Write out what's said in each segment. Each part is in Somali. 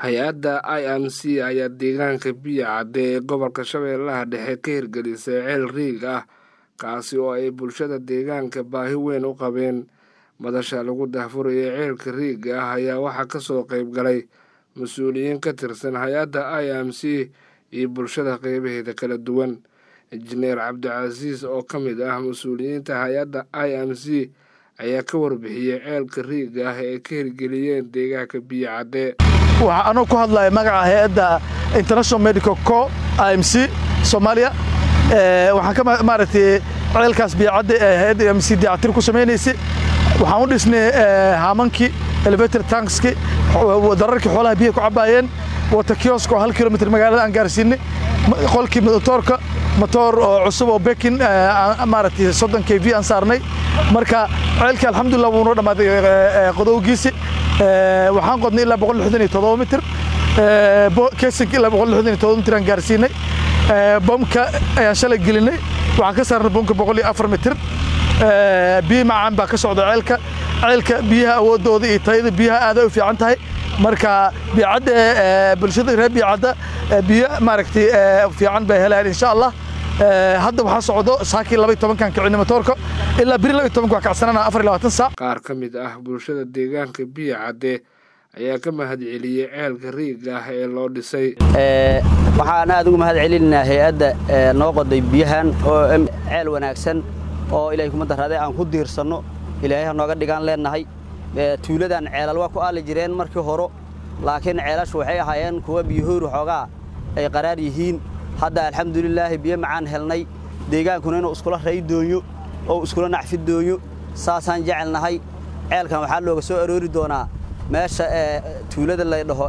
hay-adda i m c ayaa deegaanka biyo cadde ee gobolka shabeellaha dhexe ka hirgelisay ceel riig ah kaasi oo ay bulshada deegaanka baahi weyn u qabeen madasha lagu daahfurayay ceelka riiga ah ayaa waxaa kasoo qeyb galay mas-uuliyiin ka tirsan hay-adda i m c iyo bulshada qeybaheeda kala duwan injineer cabdicasiis oo ka mid ah mas-uuliyiinta hay-adda i m c ayaa ka warbixiyey ceelka riiga ah ee ka hirgeliyeen deegaanka biyo cadde waxaa anuu ku hadlaya magaca hay-adda international medical co i m c soomaaliya waxaan ka maaragtay ceelkaas biyocadde ee hay-adda m c dayactir ku samaynaysay waxaan u dhisnay haamankii elevator tankski dararkii xoolaha biyaha ku cabbaayeen wata kiosk oo hal kilomitr magaalada aan gaarsiinay qolkii motoorka motoor oo cusub oo bekin maaragtay soddon k v aan saarnay marka ceelkii alxamdulillah wuu noo dhammaaday qodowgiisi waxaan qodnay ilaa boqol lixdan iyo todoba mitir kesinka ilaa boqol lixdan iyo todoba mitir aan gaarsiinay bomka ayaan shalay gelinay waxaan ka saarnay bomka boqol iyo afar mitir biyo macaan baa ka socda ceelka ceelka biyaha awooddooda iyo tayada biyaha aaday u fiican tahay marka biyocadda bulshada reer biyocadda biyo maaragtay fiican bay helayaan insha allah hadda waxaa socdo saakii laba iyo tobankan kicini motoorka ilaa biri laba iyo tobanka wax kacsanana afar iyo labaatan saac qaar ka mid ah bulshada deegaanka biyo cadde ayaa ka mahad celiyey ceelka riiga ah ee loo dhisay waxaan aad ugu mahad celinaynaa hay-adda noo qoday biyahan oo ceel wanaagsan oo ilaahay kuma daraaday aan ku diirsanno ilaahay ha nooga dhigaan leennahay tuuladan ceelal waa ku aali jireen markii horo laakiin ceelashu waxay ahaayeen kuwa biyahooru xoogaa ay qaraar yihiin hadda alxamdulilaahi biyo macaan helnay deegaankuna inuu iskula ray doonyo oo iskula nacfi doonyo saasaan jecelnahay ceelkan waxaa looga soo aroori doonaa meesha tuulada la dhaho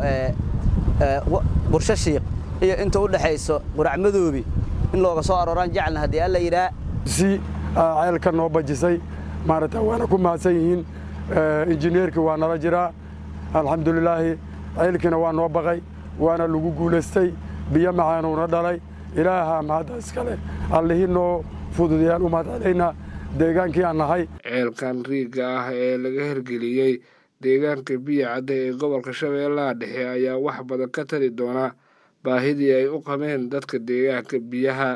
bursho shiiq iyo inta u dhexayso quracmadoobi in looga soo arooraan jecelna haddii alla yidhaa si ceelka noo bajisay maaragta waana ku mahadsan yihiin injineerkii waa nala jiraa alxamdulilaahi ceelkiina waa noo baqay waana lagu guulaystay biyo macaanuuna dhalay ilaaha mahadda iskale allihii noo fududayaan u mahad celaynaa deegaankii aan nahay ceelkan riiga ah ee laga hirgeliyey deegaanka biyo cadde ee gobolka shabeellaha dhexe ayaa wax badan ka tari doona baahidii ay u qabeen dadka deegaanka biyaha